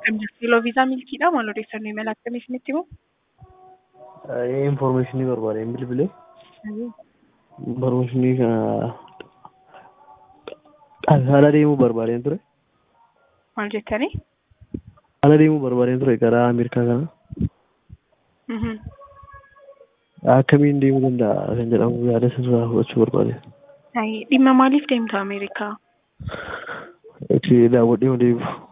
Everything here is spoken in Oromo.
Kiiloo viizaa milkiidha maal odeeffannoo imala akkamii isinitti himu? Informationii barbaadeen bilbilee informationii kana haala deemuu barbaadeen ture. Maal jettanii? Haala deemuu barbaadeen ture gara Ameerikaa kana. Mhm. Akkamiin deemuu danda'a kan jedhamu yaada sirraa fudhachuu barbaade. Dhimma maaliif deemta Ameerikaa? Itti daawwadhee deebi'u.